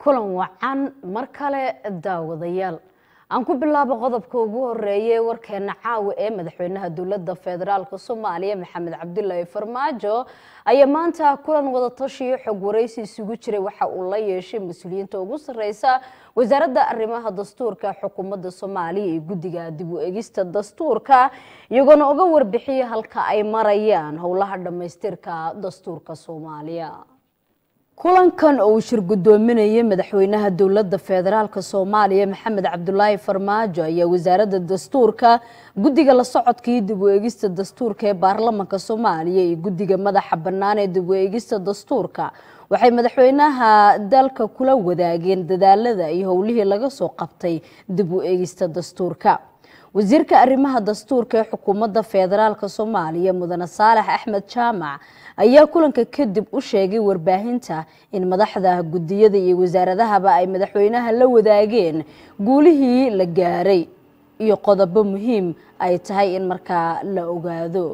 kulan wacan mar kale daawadayaal aan ku bilaabo qodobka ugu horeeyay warkeena caawa ee madaxweynaha dowladda federaalk soomaaliya maxamed cabdilaahi farmaajo ayaa maanta kulan wadatashiyo xog waraysi isugu jiray waxa uu la yeeshay mas-uuliyiinta ugu sareysa wasaaradda arrimaha dastuurka xukuumadda soomaaliya iyo guddiga dib u egista dastuurka iyagoona uga warbixiyay halka ay marayaan howlaha dhammaystirka dastuurka soomaaliya kulankan oo uu shir gudoominayay madaxweynaha dowladda federaalk soomaaliya maxamed cabdulaahi farmaajo ayaa wasaaradda dastuurka guddiga la socodka iyo dib u eegista dastuurka ee baarlamanka soomaaliya iyo guddiga madaxa bannaan ee dib u eegista dastuurka waxay madaxweynaha dalka kula wadaageen dadaalada iyo howlihii laga soo qabtay dib u eegista dastuurka wasiirka arrimaha dastuurka ee xukuumadda federaalk soomaaliya mudane saalax axmed jaamac ayaa kulanka kadib u sheegay warbaahinta in madaxda guddiyada iyo wasaaradahaba ay madaxweynaha la wadaageen guulihii la gaaray iyo qodobo muhiim ay tahay in markaa la ogaado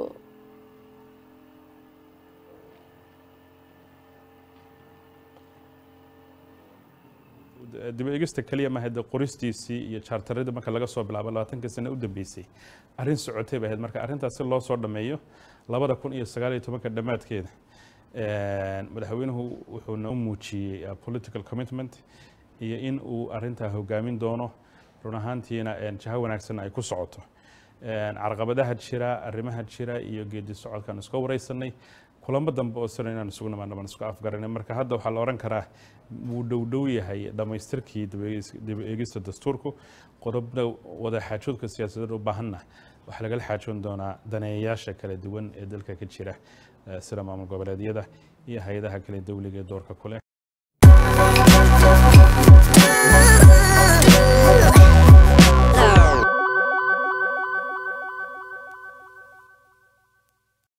dib eegista keliya maaha de qoristiisii iyo jaartaradii marka laga soo bilaabo labaatankii sane u dambeysay arrin socotay bay ahayd marka arrintaas si loo soo dhammeeyo labada kun iyo sagaal iyo tobanka dhammaadkeeda madaxweynuhu wuxuu noo muujiyey political commitment iyo in uu arrintaa hogaamin doono run ahaantiina jaho wanaagsan ay ku socoto carqabadaha jira arrimaha jira iyo geedi socodkaan iska wareysanay kulamo dambe oo sano inaan isugu nimaano baan isku afgaranay marka hadda waxaa la odhan karaa wuu dhowdhow yahay dhammaystirkii dib eegista dastuurku qodobna wada xaajoodka siyaasadeed u baahanna waxaa lagala xaajoon doonaa daneeyayaasha kala duwan ee dalka ka jira sida maamul goboleedyada iyo hay-adaha kale dowliga ee doorka kuleh